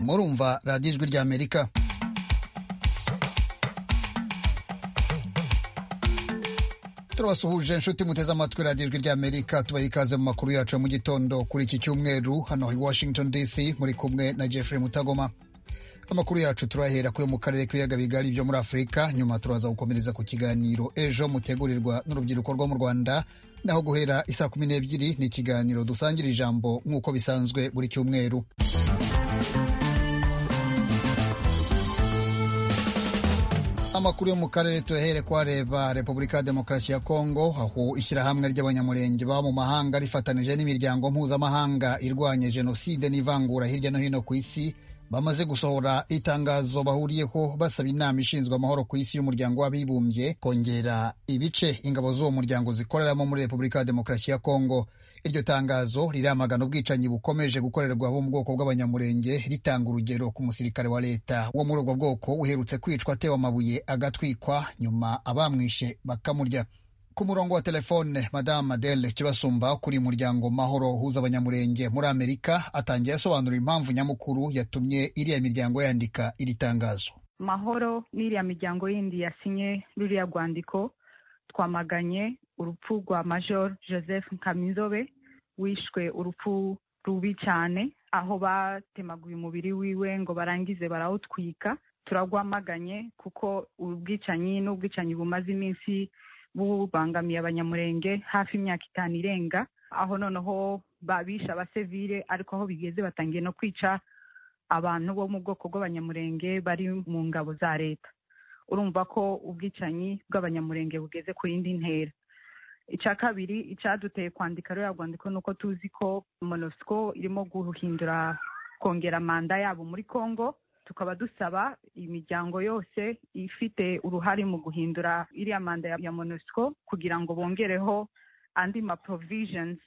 murumva radiyo ijwi ry'amerika turabasuhuje inshuti muteze amatwi radiyo ijwi ry'amerika tubaha ikaze mu makuru yacu ya mu gitondo kuri iki cyumweru hano i washington dc muri kumwe na jeffrey mutagoma amakuru yacu turahera kuyo mu karere k'ibiyaga bigari byo muri afurika nyuma turaza gukomereza ku kiganiro ejo mutegurirwa n'urubyiruko rwo mu rwanda naho guhera isaa kumi n'ebyiri ni ikiganiro dusangira ijambo nk'uko bisanzwe buri cyumweru amakuru yo mu karere tuyahere kuhareba repubulika ya demokarasi ya kongo aho ishyirahamwe ry'abanyamurenge baba mu mahanga rifatanije n'imiryango mpuzamahanga irwanya jenoside n'ivangura hirya no hino ku isi bamaze gusohora itangazo bahuriyeho basaba inama ishinzwe amahoro ku isi y'umuryango w'abibumbye kongera ibice ingabo z'uwo muryango zikoreramo muri repubulika ya demokarasi ya kongo iryo tangazo riramagana ubwicanyi bukomeje gukorerwa bo mu bwoko bw'abanyamurenge ritanga urugero ku musirikare wa leta wo muri ubwo bwoko uherutse kwicwa atewe amabuye agatwikwa nyuma abamwishe bakamurya ku murongo wa telefone madamu adele kibasumba kuri muryango mahoro uhuza abanyamurenge muri amerika atangiye asobanura impamvu nyamukuru yatumye iriya miryango yandika iri tangazo mahoro n'iriya miryango yindi yasinye ruriya rwandiko twamaganye urupfu rwa major joseph nkamizobe wishwe urupfu rubi cyane aho batemaguye umubiri wiwe ngo barangize barawutwika turagwamaganye kuko ubwicanyi n'ubwicanyi bumaze iminsi bubangamiye abanyamurenge hafi imyaka itanu irenga aho noneho babisha abasivile ariko aho bigeze batangiye no kwica abantu bo mu bwoko bw'abanyamurenge bari mu ngabo za leta urumva ko ubwicanyi bw'abanyamurenge bugeze ku yindi ntera icya kabiri icyaduteye kwandika ruriya rwandiko ni uko tuzi ko monosiko irimo guhindura kongera manda yabo muri congo tukaba dusaba imiryango yose ifite uruhare mu guhindura iriya manda ya monosiko kugira ngo bongereho andi ma provisions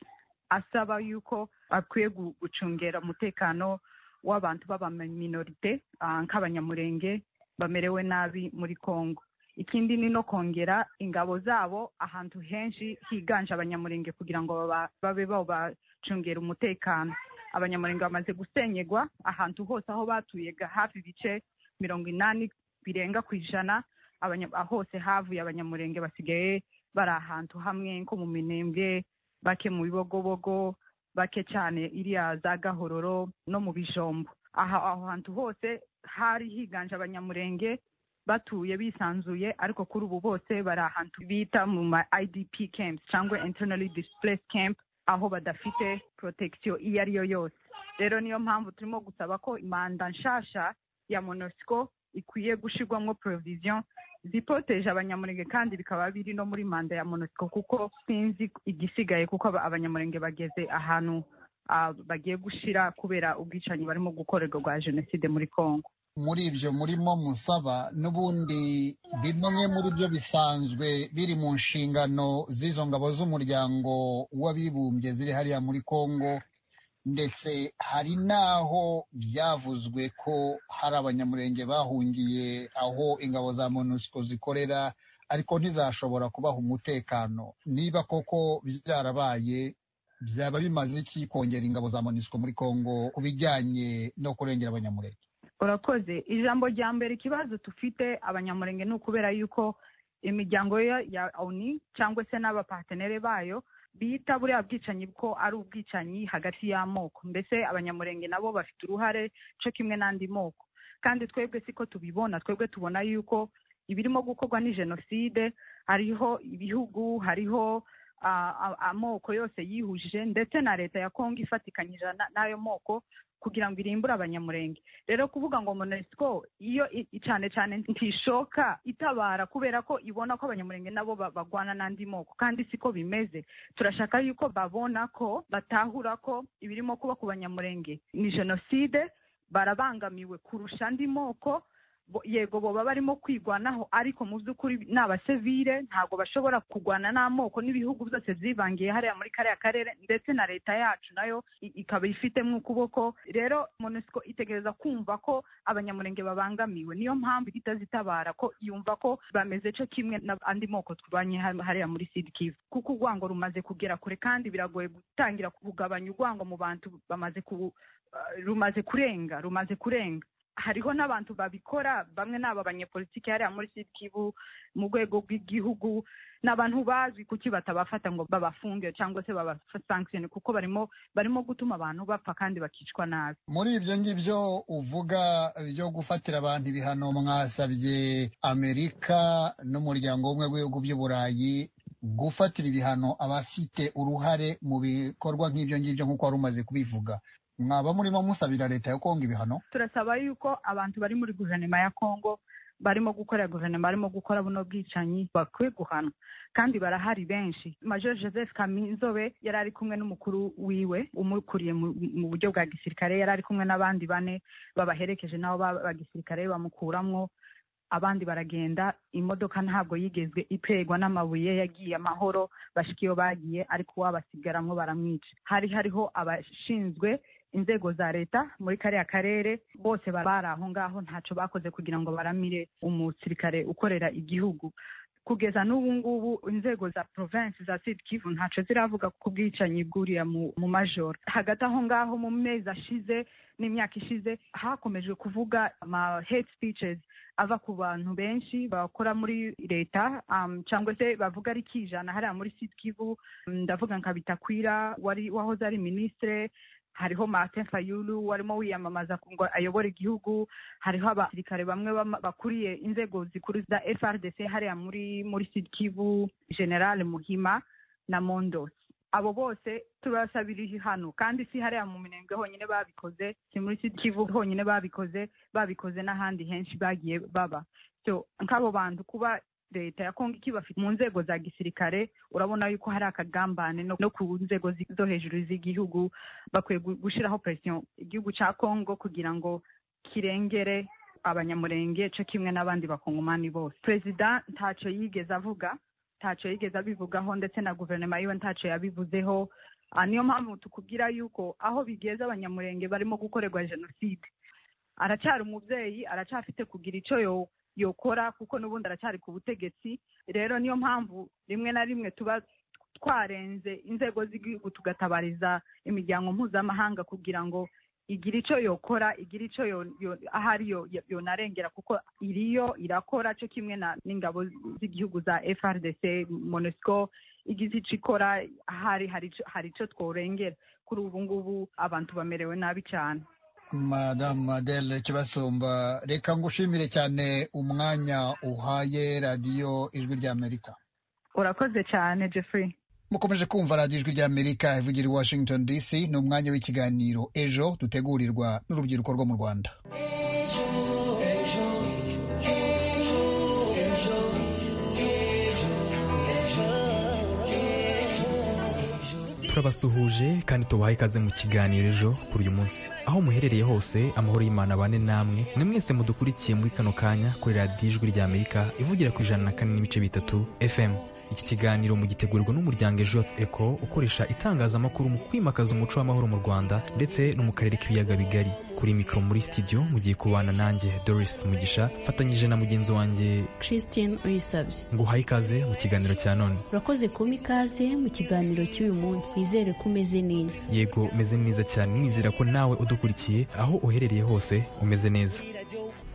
asaba yuko akwiye gucungera umutekano w'abantu b'abaminorite nk'abanyamurenge bamerewe nabi muri congo ikindi ni no kongera ingabo zabo ahantu henshi higanje abanyamurenge kugira ngo babe babacungera umutekano abanyamurenge bamaze gusenyegwa ahantu hose aho batuye hafi ibice mirongo inani birenga ku ijana hose havuye abanyamurenge basigaye bari ahantu hamwe nko mu minembwe bake mu bibogobogo bake cyane iriya za gahororo no mu bijombo aha aho hantu hose hari higanje abanyamurenge batuye bisanzuye ariko kuri ubu bose bari ahantu bita mu ma idp camps cyangwa internally displaced camp aho badafite protection iyo ari yo yose rero niyo mpamvu turimo gusaba ko manda nshasha ya monosiko ikwiye gushyirwamo provision zipoteje abanyamurenge kandi bikaba biri no muri manda ya monosiko kuko sinzi igisigaye kuko abanyamurenge bageze ahantu bagiye gushyira kubera ubwicanyi barimo gukorerwa rwa jenoside muri congo muri ibyo murimo musaba n'ubundi bimwe muri byo bisanzwe biri mu nshingano z'izo ngabo z'umuryango w'abibumbye ziri hariya muri congo ndetse hari n'aho byavuzwe ko hari abanyamurenge bahungiye aho ingabo za monusco zikorera ariko ntizashobora kubaha umutekano niba koko byarabaye byaba bimaze iki kongera ingabo za monusco muri congo ku bijyanye no kurengera abanyamurenge urakoze ijambo rya mbere ikibazo dufite abanyamurenge ni ukubera yuko imiryango ya oni cyangwa se n'abapatenere bayo bita buriya bwicanyi ko ari ubwicanyi hagati y'amoko mbese abanyamurenge nabo bafite uruhare cyo kimwe n'andi moko kandi twebwe siko tubibona twebwe tubona yuko ibirimo gukorwa ni jenoside hariho ibihugu hariho amoko yose yihujije ndetse na leta ya kongo ifatikanyije n'ayo moko kugira ngo irimbure abanyamurenge rero kuvuga ngo monesiko iyo cyane cyane ntishoka itabara kubera ko ibona ko abanyamurenge nabo bagwana n'andi moko kandi siko bimeze turashaka yuko babona ko batahura ko ibirimo kuba ku banyamurenge ni jenoside barabangamiwe kurusha andi moko yego boba barimo kwigwanaho ariko mu by'ukuri ni abasivile ntabwo bashobora kurwana n'amoko n'ibihugu byose byivangiye hariya muri kariya karere ndetse na leta yacu nayo ikaba ifite mu kuboko rero monisiko itegereza kumva ko abanyamurenge babangamiwe niyo mpamvu itazitabara ko yumva ko bameze cyo kimwe n'andi moko tubanye hariya muri sidikivu kuko urwango rumaze kugera kure kandi biragoye gutangira kugabanya urwango mu bantu bamaze rumaze kurenga rumaze kurenga hariho n'abantu babikora bamwe ni aba banyepolitiki hariya muri sikibu mu rwego rw'igihugu ni abantu bazwi kuki batabafata ngo babafunge cyangwa se babasankishene kuko barimo barimo gutuma abantu bapfa kandi bakicwa nabi muri ibyo ngibyo uvuga byo gufatira abantu ibihano mwasabye amerika n'umuryango w'ubumwe w'ibihugu by'uburayi gufatira ibihano abafite uruhare mu bikorwa nk'ibyo ngibyo nk'uko wari umaze kubivuga mwaba murimo musabira leta ya kongo ibihano turasaba yuko abantu bari muri guverinoma ya kongo barimo gukora guverinoma barimo gukora buno bwicanyi bakwiye guhanwa kandi barahari benshi major joseph kaminzobe yari ari kumwe n'umukuru wiwe umukuriye mu buryo bwa gisirikare yari ari kumwe n'abandi bane babaherekeje nabo ba gisirikare bamukuramwo abandi baragenda imodoka ntabwo yigezwe iterwa n'amabuye yagiye amahoro bashika iyo bagiye ariko wabasigaramwo baramwica hari hariho abashinzwe inzego za leta muri kariya karere bose bari aho ngaho ntacyo bakoze kugira ngo baramire umusirikare ukorera igihugu kugeza n'ubu ngubu inzego za provinsi za sud kivu ntacyo ziravuga ku bwicanyi bwuriya mu majoro hagati aho ngaho mu mezi ashize n'imyaka ishize hakomeje kuvuga ama hate speeches ava ku bantu benshi bakora muri leta cyangwa se bavuga ari kijana hariya muri sud kivu ndavuga nka bitakwira wari wahoze ari minisitire hariho Martin Fayulu warimo wiyamamaza ngo ayobore igihugu hariho abasirikare bamwe bakuriye inzego zikuru za FRDC hariya muri muri Sud Kivu General Muhima na Mondos abo bose turasabira hano kandi si hariya mu minembwe honyine babikoze si muri Sud Kivu honyine babikoze babikoze n'ahandi henshi bagiye baba so nk'abo bantu kuba leta ya kongo ikibafite mu nzego za gisirikare urabona yuko hari akagambane no ku nzego zo hejuru z'igihugu bakwiye gushyiraho presiyo igihugu cya kongo kugira ngo kirengere abanyamurenge cyo kimwe n'abandi bakongomani bose perezida ntacyo yigeze avuga ntacyo yigeze abivugaho ndetse na guverinoma yiwe ntacyo yabivuzeho niyo mpamvu tukubwira yuko aho bigeze abanyamurenge barimo gukorerwa jenoside aracyari umubyeyi aracyafite kugira icyo yokora kuko n'ubundi aracyari ku butegetsi rero niyo mpamvu rimwe na rimwe tuba twarenze inzego z'igihugu tugatabariza imiryango mpuzamahanga kugira ngo igire icyo yokora igire icyo ahari yonarengera kuko iriyo irakora cyo kimwe n'ingabo z'igihugu za frdc monesco igize icyo ikora ahari hari icyo tworengera kuri ubu ngubu abantu bamerewe nabi cyane madamu adele kibasumba reka ngushimire cyane umwanya uhaye radiyo ijwi ry'amerika urakoze cyane jeffrey mukomeje kumva radiyo ijwi ry'amerika ivugira i washington dc ni umwanya w'ikiganiro ejo dutegurirwa n'urubyiruko rwo mu rwanda turabasuhuje kandi tubahaye ikaze mu kiganiro ejo kuri uyu munsi aho muherereye hose amahoro y'imana abane namwe ni mwese mudukurikiye muri kano kanya kuri radiyo ijwi rya amerika ivugira ku ijana na kane n'ibice bitatu fm iki kiganiro mugitegurwa n'umuryango ejo eko ukoresha itangazamakuru mu kwimakaza umuco w'amahoro mu rwanda ndetse no mu karere k'ibiyaga bigari kuri mikoro muri sitidiyo mugiye kubana nanjye doris mugisha mfatanyije na mugenzi wanjye christine uyisabye ngo uhaye ikaze mu kiganiro cya none urakoze kuba ikaze mu kiganiro cy'uyu munsi twizere ko umeze neza yego umeze neza cyane nizera ko nawe udukurikiye aho uherereye hose umeze neza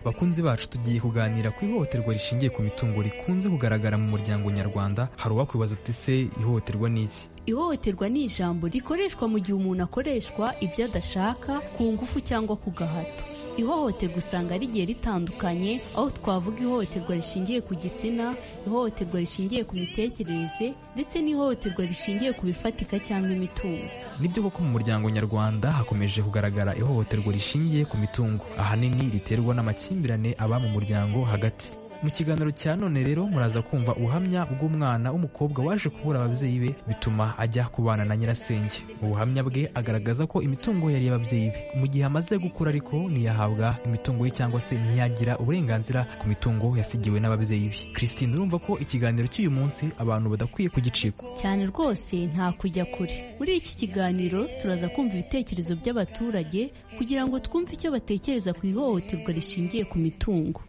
bakunzi bacu tugiye kuganira ku ihohoterwa rishingiye ku mitungo rikunze kugaragara mu muryango nyarwanda hari uwakwibaza ati se ihohoterwa ni iki ihohoterwa ni ijambo rikoreshwa mu gihe umuntu akoreshwa ibyo adashaka ku ngufu cyangwa ku gahato ihohoterwa usanga rigiye ritandukanye aho twavuga ihohoterwa rishingiye ku gitsina ihohoterwa rishingiye ku mitekerereze ndetse n'ihohoterwa rishingiye ku bifatika cyangwa imitungo nibyo koko mu muryango nyarwanda hakomeje kugaragara ihohoterwa rishingiye ku mitungo ahanini riterwa n'amakimbirane aba mu muryango hagati mu kiganiro cya none rero muraza kumva ubuhamya bw'umwana w'umukobwa waje kubura ababyeyi be bituma ajya kubana na nyirasenge mu buhamya bwe agaragaza ko imitungo yari y'ababyeyi be mu gihe amaze gukura ariko ntiyahabwa imitungo ye cyangwa se ntiyagira uburenganzira ku mitungo yasigiwe n'ababyeyi be christine urumva ko ikiganiro cy'uyu munsi abantu badakwiye kugicika cyane rwose nta kujya kure muri iki kiganiro turaza kumva ibitekerezo by'abaturage kugira ngo twumve icyo batekereza ku ihohoterwa rishingiye ku mitungo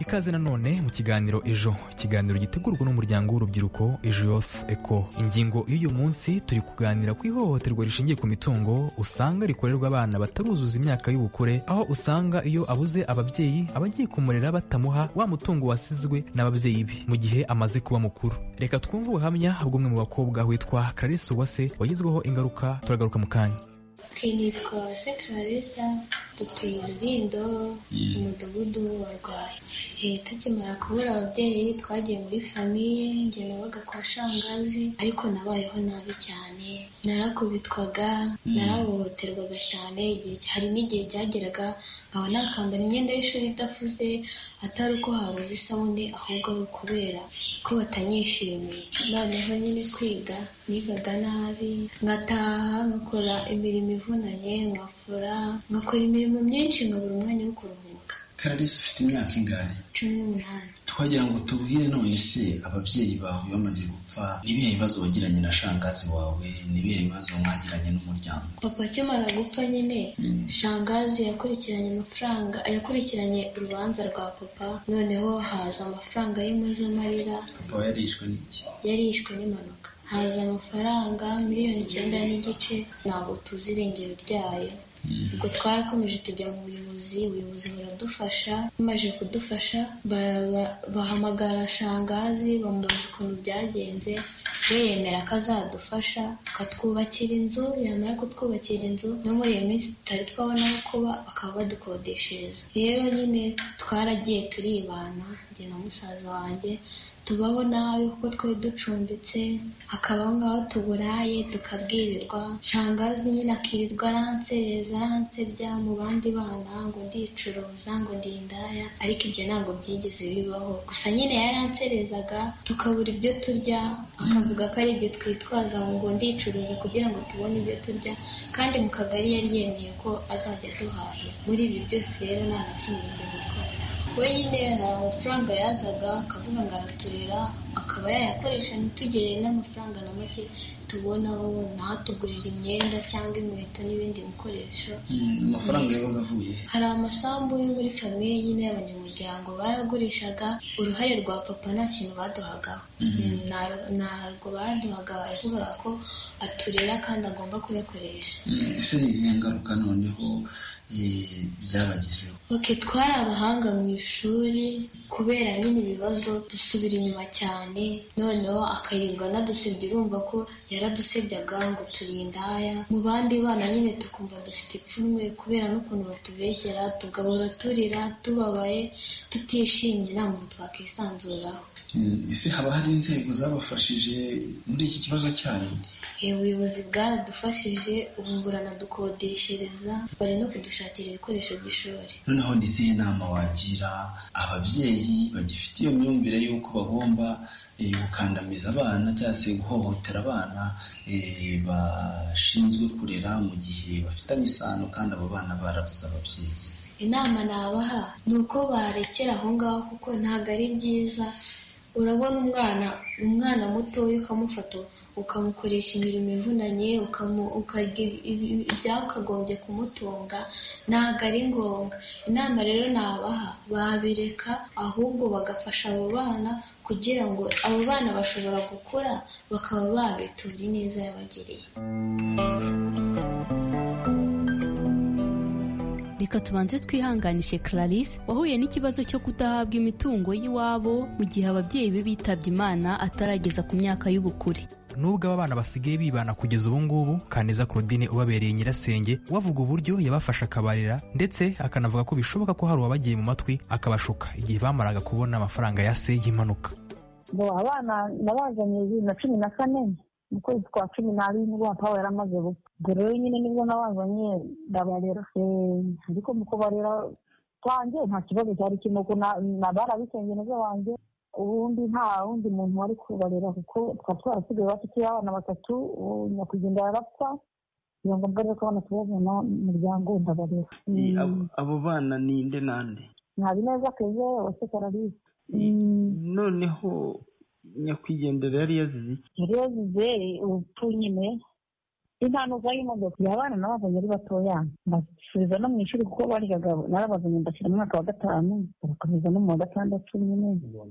ikaze nanone mu kiganiro ejo ikiganiro gitegurwa n'umuryango w'urubyiruko ejo yose eko ingingo y'uyu munsi turi kuganira ku ihohoterwa rishingiye ku mitungo usanga rikorerwa abana bataruzuza imyaka y'ubukure aho usanga iyo abuze ababyeyi abagiye kumurera batamuha wa mutungo wasizwe n'ababyeyi be mu gihe amaze kuba mukuru reka twumve ubuhamya bw'umwe mu bakobwa witwa clarisse uwase wagizweho ingaruka turagaruka mu kanya kwinikwa se clarissa dutuye rubindo mu mudugudu warwaye tukimara kubura ababyeyi twagiye muri famiye njye nabaga kwa shangazi ariko nabayeho nabi cyane narakubitwaga narahohoterwaga cyane hari n'igihe byageraga nkaba nakambara imyenda y'ishuri idafuze atari uko habuze isabune ahubwo ari ukubera ko batanyishimiye noneho nyine kwiga nigaga nabi nkataha nkakora imirimo ivunanye nkafura nkakora imirimo myinshi nkabura umwanya wo kuruhuka kararisi ufite imyaka ingahe cumi n'umunani twagira ngo tubwire none se ababyeyi bawe bamaze gupfa n'ibihe bibazo wagiranye na shangazi wawe n'ibihe bibazo mwagiranye n'umuryango papa akimara gupfa nyine shangazi yakurikiranye amafaranga yakurikiranye urubanza rwa papa noneho haza amafaranga y'impozamarira papa yarishwe n'iki yarishwe n'impanuka haza amafaranga miliyoni icyenda n'igice ntabwo tuzi irengero ryayo ubwo twarakomeje tujya mu buyobozi ubuyobozi buradufasha bamaze kudufasha bahamagara shangazi bamubaza ukuntu byagenze we yemera ko azadufasha akatwubakira inzu yamara kutwubakira inzu no muri iyo minsi tutari twabona aho kuba bakaba badukodeshereza rero nyine twaragiye turibana njye na musaza wanjye tubaho nabi kuko twari ducumbitse hakabaho nk'aho tuburaye tukabwirirwa shangazi nyine akirirwa aransereza ansebya mu bandi bana ngo ndicuruza ngo ndindaya ariko ibyo ntabwo byigeze bibaho gusa nyine yaranserezaga tukabura ibyo turya akavuga ko ari ibyo twitwaza ngo ndicuruza kugira ngo tubone ibyo turya kandi mu kagari yari yemeye ko azajya duhahira muri ibi byose rero nta na kimwe yigeze gukora we nyine hari amafaranga yazaga akavuga ngo araturera akaba yayakoresha ntitugire n'amafaranga na make tubonaho ntatugurira imyenda cyangwa inkweto n'ibindi bikoresho amafaranga yabaga avuye hari amasambu yo muri famiye nyine y'abanyamuryango baragurishaga uruhare rwa papa nta kintu baduhagaho ntabwo baduhaga yavugaga ko aturera kandi agomba kuyakoresha ese ni izihe ngaruka noneho byabagezeho oke twari abahanga mu ishuri kubera nyine ibibazo dusubira inyuma cyane noneho akayirirwa anadusebya urumva ko yaradusebyaga ngo turindaya mu bandi bana nyine tukumva dufite ipfunwe kubera n'ukuntu batubeshyera tugahora turira tubabaye tutishimye nta muntu twakisanzuraho ese haba hari inzego zabafashije muri iki kibazo cyanyu ubuyobozi bwaradufashije ubu buranadukodeshereza bari no kudushakira ibikoresho by'ishuri noneho ni izihe nama wagira ababyeyi bagifite iyo myumvire y'uko bagomba gukandamiza abana cyangwa se guhohotera abana bashinzwe kurera mu gihe bafitanye isano kandi abo bana barabuze ababyeyi inama nabaha ni uko barekera aho ngaho kuko ntabwo ari byiza urabona umwana umwana mutoya ukamufata ukamukoresha imirimo ivunanye byakagombye kumutunga ntabwo ari ngombwa inama rero nabaha babireka ahubwo bagafasha abo bana kugira ngo abo bana bashobora gukura bakaba babitura ineza yabagiriye reka tubanze twihanganishe clarisse wahuye n'ikibazo cyo kudahabwa imitungo y'iwabo mu gihe ababyeyi be bitabye imana atarageza ku myaka y'ubukure nubwo aba bana basigaye bibana kugeza ubu ngubu kaneza claudine ubabereye nyirasenge wavuga uburyo yabafasha akabarira ndetse akanavuga ko bishoboka ko hari uwabagiye mu matwi akabashuka igihe bamaraga kubona amafaranga ya se y'impanuka ngo abana nabazanye bibiri na cumi na kane mu kwezi kwa cumi n'abiri nibwo papa yaramaze gupfa ubwo rero nyine nibwo nabazanye ndabarera ariko mu kubarera kwanjye nta kibazo cyari kirimo ko barabisenge nabyo banjye ubundi nta wundi muntu wari kubarera kuko twari twarasigaye bafite abana batatu nyakugenda yarapfa kugira ngo mbere ko abana tubabona umuryango ndabarera abo bana ni inde nande nta bineza keze wese karabizi noneho nyakwigendera yari yazize yari yazize ubupfu nyine impanuka y'imodoka iyo abana nabazanye ari batoya mbasubiza no mu ishuri kuko baryaga narabazanye mbashyira mu mwaka wa gatanu barakomeza no mu wa gatandatu nyine ubwo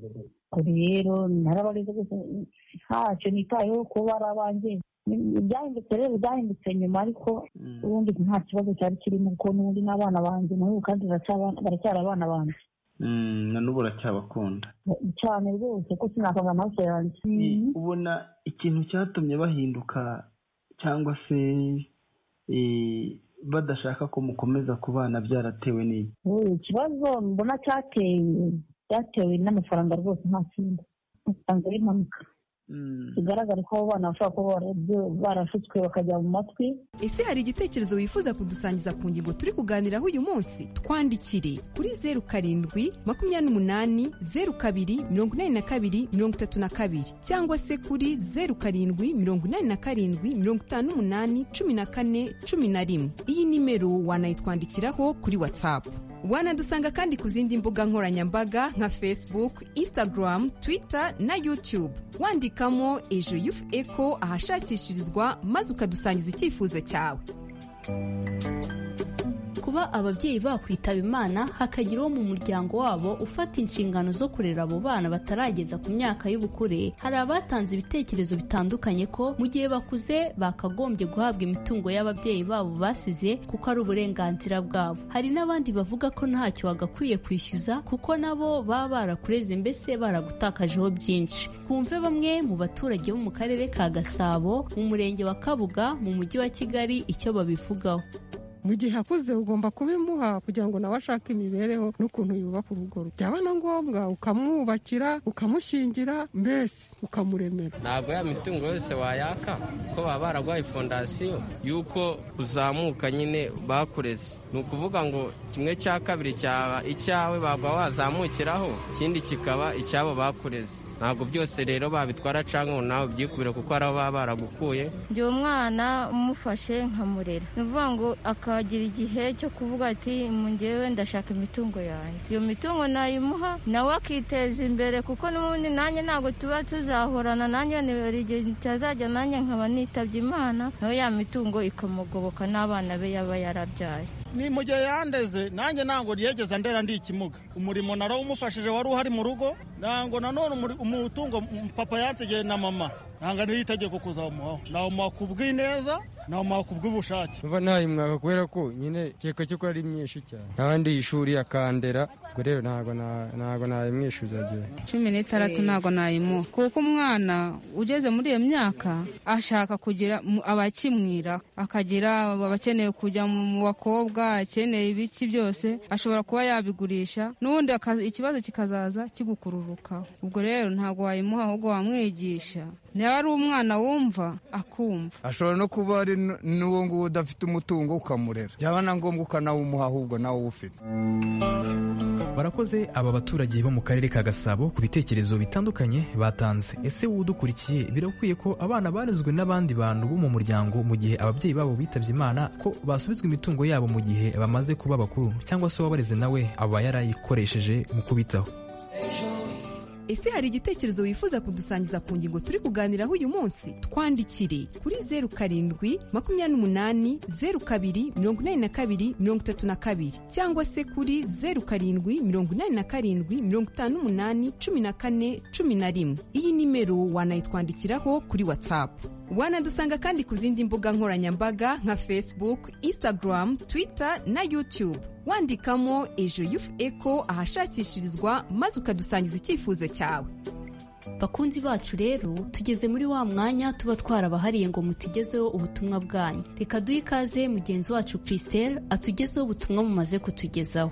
rero narabareze gusa ntacyo nitayeho kuba ari abanjye ibyahindutse rero byahindutse nyuma ariko ubundi nta kibazo cyari kirimo kuko n'ubundi n'abana banjye nabo kandi baracyari abana banjye na n'ubu uracyabakunda cyane rwose ko sinakanga amaraso yanjye ubona ikintu cyatumye bahinduka cyangwa se badashaka ko mukomeza kubana byaratewe n'iki ikibazo mbona cyateye byatewe n'amafaranga rwose nta kindi amafaranga y'impanuka bigaragara ko abo bana bashobora kuba barashutswe bakajya mu matwi ese hari igitekerezo wifuza kudusangiza ku ngingo turi kuganiraho uyu munsi twandikire kuri zeru karindwi makumyabiri n'umunani zeru kabiri mirongo inani na kabiri mirongo itatu na kabiri cyangwa se kuri zeru karindwi mirongo inani na karindwi mirongo itanu n'umunani cumi na kane cumi na rimwe iyi nimero wanayitwandikiraho kuri watsapu wanadusanga kandi ku zindi mbuga nkoranyambaga nka facebook instagram twitter na youtube wandikamo ejo yufu eko ahashakishirizwa maze ukadusangiza icyifuzo cyawe kuba ababyeyi bakwitaba imana hakagira uwo mu muryango wabo ufata inshingano zo kurera abo bana batarageza ku myaka y'ubukure hari abatanze ibitekerezo bitandukanye ko mu gihe bakuze bakagombye guhabwa imitungo y'ababyeyi babo basize kuko ari uburenganzira bwabo hari n'abandi bavuga ko ntacyo bagakwiye kwishyuza kuko nabo baba barakureze mbese baragutakajeho byinshi kumve bamwe mu baturage bo mu karere ka gasabo mu murenge wa kabuga mu mujyi wa kigali icyo babivugaho mu gihe akuze ugomba kubimuha kugira ngo nawe ashake imibereho n'ukuntu yubaka urugo rwe byaba na ngombwa ukamwubakira ukamushingira mbese ukamuremera ntabwo ya mitungo yose wayaka ko baba bararwaye fondasiyo y'uko uzamuka nyine bakureze ni ukuvuga ngo kimwe cya kabiri cyaba icyawe baba wazamukiraho ikindi kikaba icyabo bakureze ntabwo byose rero babitwara cyangwa nawe byikubire kuko ari baba baragukuye igihe umwana umufashe nkamurera ni ukuvuga ngo aka akagira igihe cyo kuvuga ati mu ngewe ndashaka imitungo yanjye iyo mitungo nayimuha nawe akiteza imbere kuko n'ubundi nanjye ntabwo tuba tuzahorana nanjye hari igihe kitazajya nanjye nkaba nitabye imana nawe ya mitungo ikamugoboka n'abana be yaba yarabyaye ni mu gihe yandeze nanjye ntabwo ryegeza ndera ndi ikimuga umurimo naro umufashije wari uhari mu rugo ntabwo nanone umutungo papa yansigiye na mama ntabwo ari itegeko kuzawumuhaho nawumuha ku bw'ineza nawumuha ku bw'ubushake mva ntayimwaka kubera ko nyine keka cyo ko ari myinshi cyane n'abandi ishuri akandera ubwo rero ntabwo ntabwo nayimwishyuza agiye cumi n'itandatu ntabwo nayimuha kuko umwana ugeze muri iyo myaka ashaka kugira abakimwira akagira abakeneye kujya mu bakobwa akeneye ibiki byose ashobora kuba yabigurisha n'ubundi ikibazo kikazaza kigukururukaho ubwo rero ntabwo wayimuha ahubwo wamwigisha niba ari umwana wumva akumva ashobora no kuba ari n'uwo nguwo udafite umutungo ukamurera byaba na ngombwa ukanawumuha ahubwo nawe uwufite barakoze aba baturage bo mu karere ka gasabo ku bitekerezo bitandukanye batanze ese wowe udukurikiye birakwiye ko abana barezwe n'abandi bantu bo mu muryango mu gihe ababyeyi babo bitabye imana ko basubizwa imitungo yabo mu gihe bamaze kuba bakuru cyangwa se uwabareze nawe aba yarayikoresheje mu kubitaho ese hari igitekerezo wifuza kudusangiza ku ngingo turi kuganiraho uyu munsi twandikire kuri zeru karindwi makumyabiri n'umunani zeru kabiri mirongo inani na kabiri mirongo itatu na kabiri cyangwa se kuri zeru karindwi mirongo inani na karindwi mirongo itanu n'umunani cumi na kane cumi na rimwe iyi nimero wanayitwandikiraho kuri watsapu wanadusanga kandi ku zindi mbuga nkoranyambaga nka facebook instagram twitter na youtube wandikamo ejo yufu eko ahashakishirizwa maze ukadusangiza icyifuzo cyawe bakunzi bacu rero tugeze muri wa mwanya tuba twarabahariye ngo mutugezeho ubutumwa bwanyu reka duhe ikaze mugenzi wacu christelle atugezeho ubutumwa mumaze kutugezaho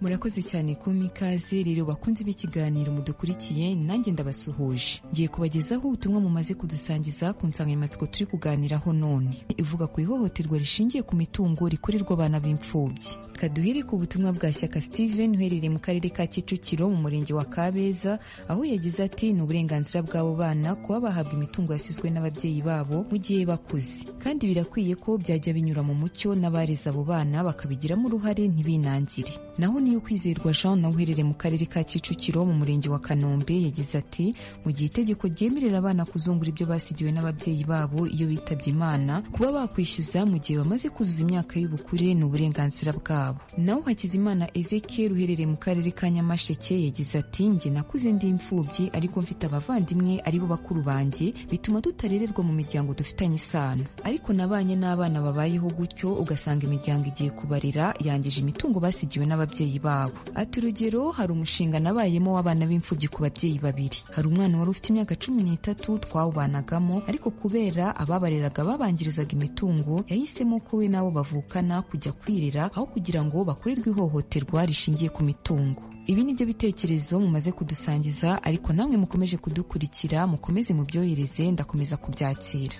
murakoze cyane kumpa ikaze rero bakunzi b'ikiganiro mudukurikiye nanjye ndabasuhuje ngiye kubagezaho ubutumwa mumaze kudusangiza ku nsanganyamatsiko turi kuganiraho none ivuga ku ihohoterwa rishingiye ku mitungo rikorerwa abana b'imfubyi kaduhere ku butumwa bwa shyaka steven uherereye mu karere ka kicukiro mu murenge wa kabeza aho yagize ati ni uburenganzira bw'abo bana kuba bahabwa imitungo yasizwe n'ababyeyi babo mu gihe bakuze kandi birakwiye ko byajya binyura mu mucyo n'abareze abo bana bakabigiramo uruhare ntibinangire naho ni Niyokwizerwa Jean nawe uherereye mu karere ka Kicukiro mu murenge wa Kanombe yagize ati mu gihe itegeko ryemerera abana kuzungura ibyo basigiwe n'ababyeyi babo iyo bitabye Imana kuba bakwishyuza mu gihe bamaze kuzuza imyaka y'ubukure ni uburenganzira bwabo nawe Hakizimana Ezekiel uherereye mu karere ka Nyamasheke yagize ati njye nakuze ndi imfubyi ariko mfite abavandimwe aribo bakuru banjye bituma tutarererwa mu miryango dufitanye isano ariko nabanye n'abana babayeho gutyo ugasanga imiryango igiye kubarira yangije imitungo basigiwe n'ababyeyi babo ati urugero hari umushinga nabayemo w'abana b'imfubyi ku babyeyi babiri hari umwana wari ufite imyaka cumi n'itatu twawubanagamo ariko kubera ababareraga babangirizaga imitungo yahisemo ko we n'abo bavukana kujya kwirira aho kugira ngo bakorerwe ihohoterwa rishingiye ku mitungo ibi ni byo bitekerezo mumaze kudusangiza ariko namwe mukomeje kudukurikira mukomeze mubyohereze ndakomeza kubyakira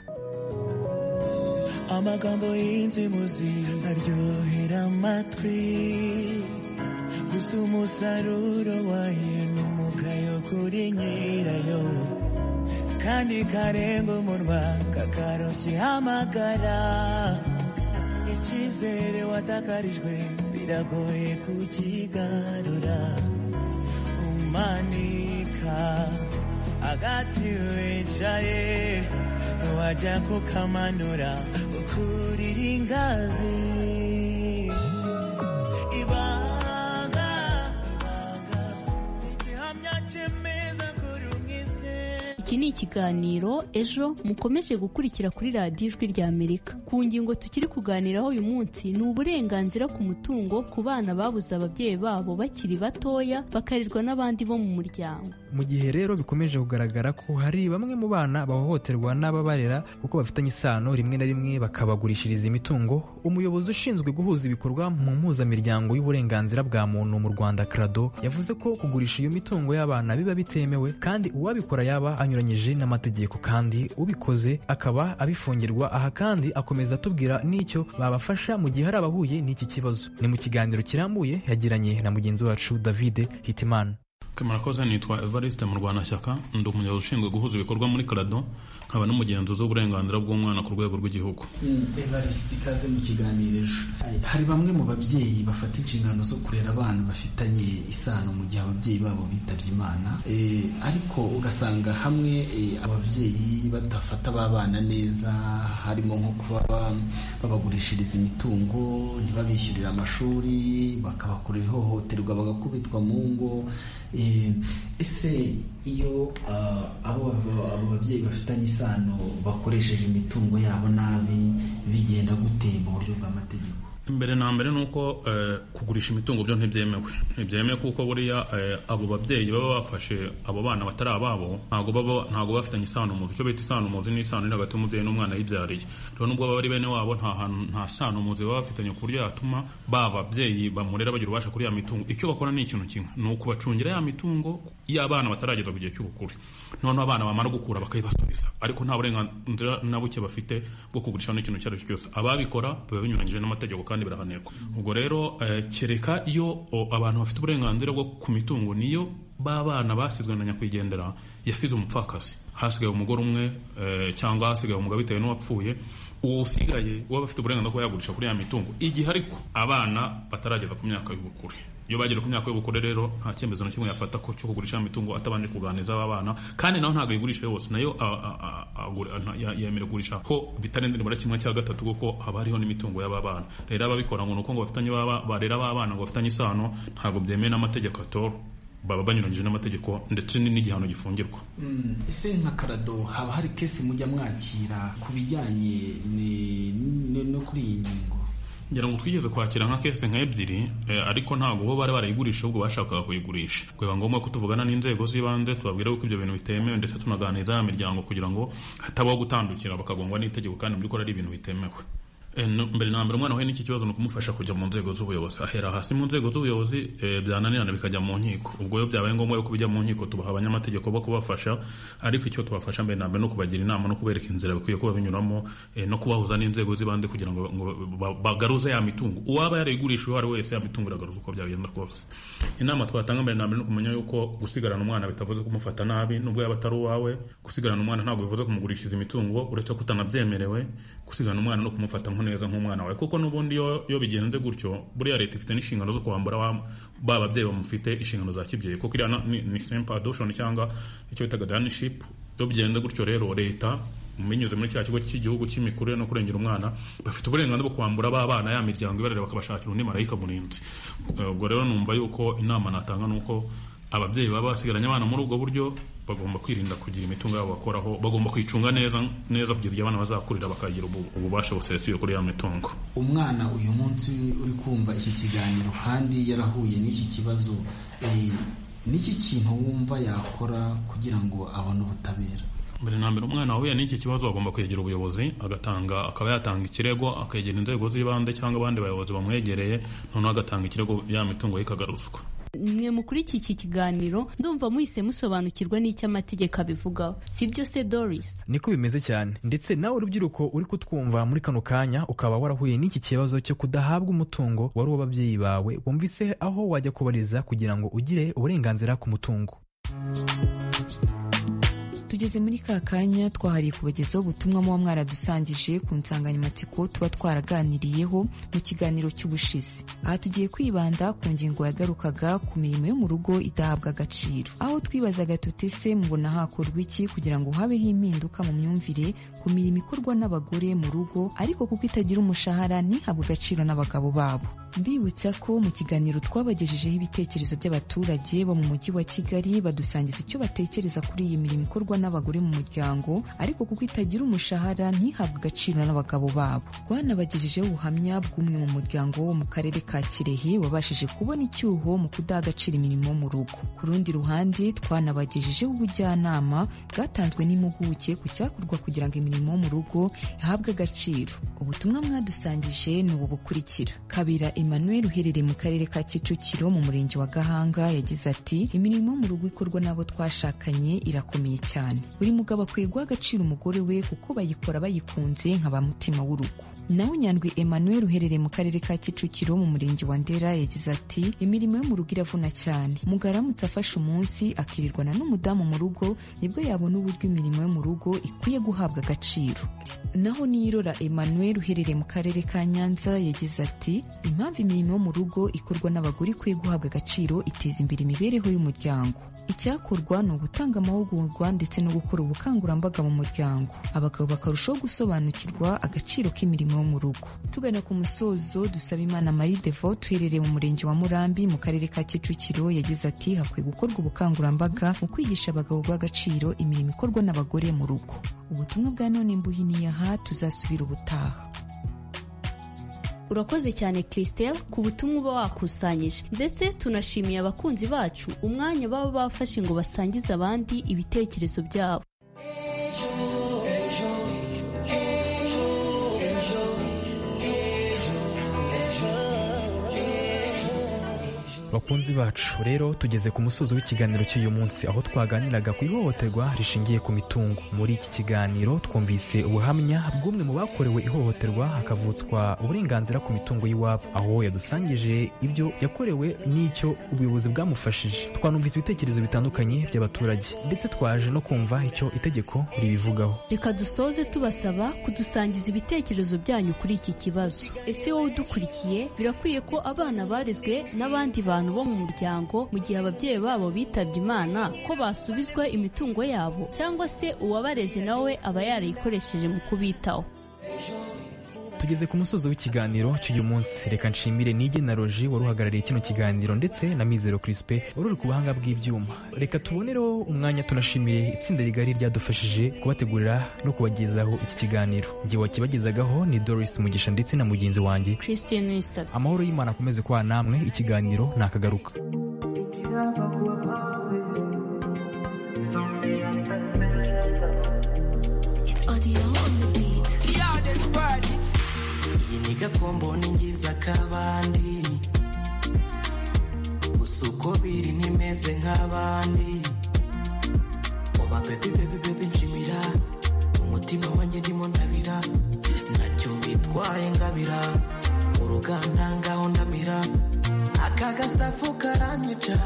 amagambo y'inzimuzi aryohera amatwi gusa umusaruro wayo ni umugayo kuri nyirayo kandi karenga umunwa kakaroshye hamagara icyizere watakarijwe biragoye kukigarura umanika agati wicaye wajya kukamanura ukurira ingazi ibanga ibanga igihamya kimeza kuri umwizera iki ni ikiganiro ejo mukomeje gukurikira kuri radiyo ijwi rya amerika ku ngingo tukiri kuganiraho uyu munsi ni uburenganzira ku mutungo ku bana babuze ababyeyi babo bakiri batoya bakarerwa n'abandi bo mu muryango mu gihe rero bikomeje kugaragara ko hari bamwe mu bana bahohoterwa n'ababarera kuko bafitanye isano rimwe na rimwe bakabagurishiriza imitungo umuyobozi ushinzwe guhuza ibikorwa mu mpuzamiryango y'uburenganzira bwa muntu mu rwanda krado yavuze ko kugurisha iyo mitungo y'abana biba bitemewe kandi uwabikora yaba anyuranyije n'amategeko kandi ubikoze akaba abifungirwa aha kandi akomeza atubwira n'icyo babafasha mu gihe hari abahuye n'iki kibazo ni mu kiganiro kirambuye yagiranye na mugenzi wacu davide hitimana murakoze nitwa evariste mu rwanda shyaka ndi umuyobozi ushinzwe guhuza ibikorwa muri karado nkaba n'umugenzuzi w'uburenganzira bw'umwana ku rwego rw'igihugu evariste ikaze mu kiganiro ejo hari bamwe mu babyeyi bafata inshingano zo kurera abana bafitanye isano mu gihe ababyeyi babo bitabye imana ariko ugasanga hamwe ababyeyi badafata ba bana neza harimo nko kuba babagurishiriza imitungo ntibabishyurire amashuri bakabakorera ihohoterwa bagakubitwa mu ngo ese iyo abo babyeyi bafitanye isano bakoresheje imitungo yabo nabi bigenda gute mu buryo bw'amategeko mbere na mbere ni uko kugurisha imitungo byo ntibyemewe ntibyemewe kuko buriya abo babyeyi baba bafashe abo bana batari ababo ntabwo baba ntabwo bafitanye isano muzi icyo bita isano muzi ni isano iri hagati y'umubyeyi n'umwana yibyariye rero nubwo baba ari bene wabo nta hantu nta sano muzi baba bafitanye ku buryo yatuma ba babyeyi bamurera bagira ububasha kuri ya mitungo icyo bakora ni ikintu kimwe ni ukubacungira ya mitungo y'abana batarageza ku gihe cy'ubukure noneho abana bamara gukura bakayibasubiza ariko nta burenganzira na buke bafite bwo kugurisha n'ikintu icyo ari cyo cyose ababikora biba binyuranyije n'amategeko kandi birahanirwa ubwo rero kereka iyo abantu bafite uburenganzira bwo ku mitungo niyo b'abana basizwe na nyakwigendera yasize umupfakazi hasigaye umugore umwe cyangwa hasigaye umugabo bitewe n'uwapfuye usigaye uba afite uburenganzira kuba yagurisha kuri ya mitungo igihe ariko abana batarageza ku myaka y'ubukure iyo bagera ku myaka y'ubukure rero nta cyemezo na kimwe yafata ko cyo kugurisha imitungo atabanje kuganiriza aba bana kandi nawe ntabwo ayigurisha yose nayo yemera kugurisha ko bitarenze nibura kimwe cya gatatu kuko haba hariho n'imitungo y'aba bana rero ababikora ngo ni uko ngo bafitanye barera aba bana ngo bafitanye isano ntabwo byemewe n'amategeko atoro baba banyuranyije n'amategeko ndetse n'igihano gifungirwa ese nka karado haba hari kesi mujya mwakira ku bijyanye no kuri iyi ngingo ngira ngo twigeze kwakira nka kese nka ebyiri ariko ntabwo bo bari barayigurisha ahubwo bashakaga kuyigurisha biba ngombwa ko tuvugana n'inzego z'ibanze tubabwira ko ibyo bintu bitemewe ndetse tunaganiriza ya miryango kugira ngo hatabaho gutandukira bakagongwa n'itegeko kandi mu by'ukuri ari ibintu bitemewe mbere na mbere umwana wahuye n'iki kibazo ni ukumufasha kujya mu nzego z'ubuyobozi ahera hasi mu nzego z'ubuyobozi byananirana bikajya mu nkiko ubwo iyo byabaye ngombwa yuko bijya mu nkiko tubaha abanyamategeko bo kubafasha ariko icyo tubafasha mbere na mbere ni ukubagira inama no kubereka inzira bikwiye kuba binyuramo no kubahuza n'inzego z'ibanze kugira ngo bagaruze ya mitungo uwaba yarayigurisha uwo ari wese ya mitungo iragaruza uko byagenda kose inama twatanga mbere na mbere ni ukumenya yuko gusigarana umwana bitavuze kumufata nabi nubwo yaba atari uwawe gusigarana umwana ntabwo bivuze kumugurishiriza imitungo uretse ko utanabyemerewe gusigana umwana no kumufata nko neza nk'umwana wawe kuko n'ubundi iyo iyo bigenze gutyo buriya leta ifite n'inshingano zo kwambura ba ba babyeyi bamufite inshingano za kibyeyi kuko iriya na- ni, ni simple adoption cyangwa icyo bitaga guardianship iyo bigenze gutyo rero leta binyuze muri cya kigo cy'igihugu cy'imikurire no kurengera umwana bafite uburenganzira bwo kwambura ba bana ya miryango ibarera bakabashakira undi marayika murinzi Eh, ubwo rero numva yuko inama natanga ni uko ababyeyi baba basigaranye abana muri ubwo buryo bagomba kwirinda kugira imitungo yabo bakoraho bagomba kwicunga neza neza kugeza igihe abana bazakurira bakagira ubu- ububasha busesuye kuri ya mitungo umwana uyu munsi uri kumva iki kiganiro kandi yarahuye n'iki kibazo eh, n'iki kintu wumva yakora kugira ngo abone ubutabera mbere na mbere umwana wahuye n'iki kibazo agomba kwegera ubuyobozi agatanga akaba yatanga ikirego akegera inzego z'ibanze cyangwa abandi bayobozi bamwegereye noneho agatanga ikirego ya mitungo ye ikagaruzwa mwe mukuri iki kiganiro ndumva muhise musobanukirwa n'icyo amategeko abivugaho si byo se doris niko bimeze cyane ndetse nawe urubyiruko uri kutwumva muri kano kanya ukaba warahuye n'iki kibazo cyo kudahabwa umutungo wari uw'ababyeyi bawe wumvise aho wajya kubariza kugira ngo ugire uburenganzira ku mutungo tugeze muri ka kanya twahariye kubagezaho ubutumwa muba mwaradusangije ku nsanganyamatsiko tuba twaraganiriyeho mu kiganiro cy'ubushize aha tugiye kwibanda ku ngingo yagarukaga ku mirimo yo mu rugo idahabwa agaciro aho twibazaga tuti se mubona hakorwa iki kugira ngo habeho impinduka mu myumvire ku mirimo ikorwa n'abagore mu rugo ariko kuko itagira umushahara ntihabwe agaciro n'abagabo babo mbibutsa ko mu kiganiro twabagejejeho ibitekerezo by'abaturage bo mu mujyi wa kigali badusangiza icyo batekereza kuri iyi mirimo ikorwa n'abagore mu muryango ariko kuko itagira umushahara ntihabwe agaciro n'abagabo babo twanabagejejeho ubuhamya bw'umwe mu muryango wo mu karere ka kirehe wabashije kubona icyuho mu kudaha agaciro imirimo yo mu rugo ku rundi ruhande twanabagejejeho ubujyanama bwatanzwe n'impuguke ku cyakorwa kugira ngo imirimo yo mu rugo ihabwe agaciro ubutumwa mwadusangije ni ubu bukurikira kabira emmanuel uherereye mu karere ka kicukiro mu murenge wa gahanga yagize ati imirimo yo mu rugo ikorwa n'abo twashakanye irakomeye cyane buri mugabo akwiye guha agaciro umugore we kuko bayikora bayikunze nka ba mutima w'urugo nawe nyandwi emmanuel uherereye mu karere ka kicukiro mu murenge wa ndera yagize ati imirimo yo mu rugo iravuna cyane umugabo aramutse afashe umunsi akirirwana n'umudamu mu rugo nibwo yabona uburyo imirimo yo mu rugo ikwiye guhabwa agaciro naho niyirora emmanuel uherereye mu karere ka nyanza yagize ati impamvu imirimo yo mu rugo ikorwa n'abagore ikwiye guhabwa agaciro iteza imbere imibereho y'umuryango icyakorwa ni ugutanga amahugurwa ndetse no gukora ubukangurambaga mu muryango abagabo bakarushaho gusobanukirwa agaciro k'imirimo yo mu rugo tugana ku musozo dusaba imana marie devote uherereye mu murenge wa murambi mu karere ka kicukiro yagize ati hakwiye gukorwa ubukangurambaga mu kwigisha abagabo bw'agaciro imirimo ikorwa n'abagore mu rugo ubutumwa bwa none mbuhiniye aha tuzasubira ubutaha urakoze cyane christelle ku butumwa uba wakusanyije ndetse tunashimiye abakunzi bacu umwanya baba bafashe ngo basangize abandi ibitekerezo byabo bakunzi bacu rero tugeze ku musozo w'ikiganiro cy'uyu munsi aho twaganiraga ku ihohoterwa rishingiye ku mitungo muri iki kiganiro twumvise ubuhamya bw'umwe mu bakorewe ihohoterwa hakavutswa uburenganzira ku mitungo y'iwabo aho yadusangije ibyo yakorewe n'icyo ubuyobozi bwamufashije twanumvise ibitekerezo bitandukanye by'abaturage ndetse twaje no kumva icyo itegeko ribivugaho reka dusoze tubasaba kudusangiza ibitekerezo byanyu kuri iki kibazo ese wowe udukurikiye birakwiye ko abana barezwe n'abandi bantu bo mu muryango mu gihe ababyeyi babo bitabye imana ko basubizwa imitungo yabo cyangwa se uwabareze nawe aba yarayikoresheje mu kubitaho tugeze ku musozo w'ikiganiro cy'uyu munsi reka nshimire nige na roji wari uhagarariye kino kiganiro ndetse na mizero crispe wari uri ku buhanga bw'ibyuma reka tubonereho umwanya tunashimire itsinda rigari ryadufashije kubategurira no kubagezaho iki kiganiro njye wakibagezagaho ni doris mugisha ndetse na mugenzi wanjye christine wisaba amahoro y'imana akomeze kuba namwe ikiganiro nakagaruka It's audio on the beat. Iyi ni gakombo n'ingiza kabandi gusa uko biri ntimeze nk'abandi oba bebi bebi bebi nshimira umutima wanjye ndimo ndabira nacyo bitwaye ngabira mu ruganda ngaho ndamira aka gasitafu karanyica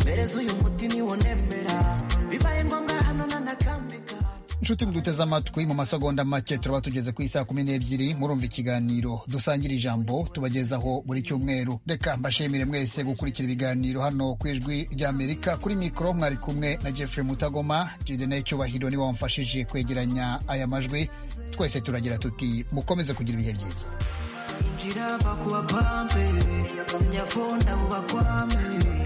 mpereza uyu muti niwo nemera bibaye ngombwa hano nanakambika inshuti muduteze amatwi mu masegonda make turaba tugeze ku isaha kumi n'ebyiri murumva ikiganiro dusangire ijambo tubagezaho buri cyumweru reka mbashimire mwese gukurikira ibiganiro hano ku ijwi ry'amerika kuri mikoro mwari kumwe na jeffrey mutagoma jidene cyubahiro niwe wamfashije kwegeranya aya majwi twese turagira tuti mukomeze kugira ibihe byiza injira va kuwa pampe sinyafonda buba kwame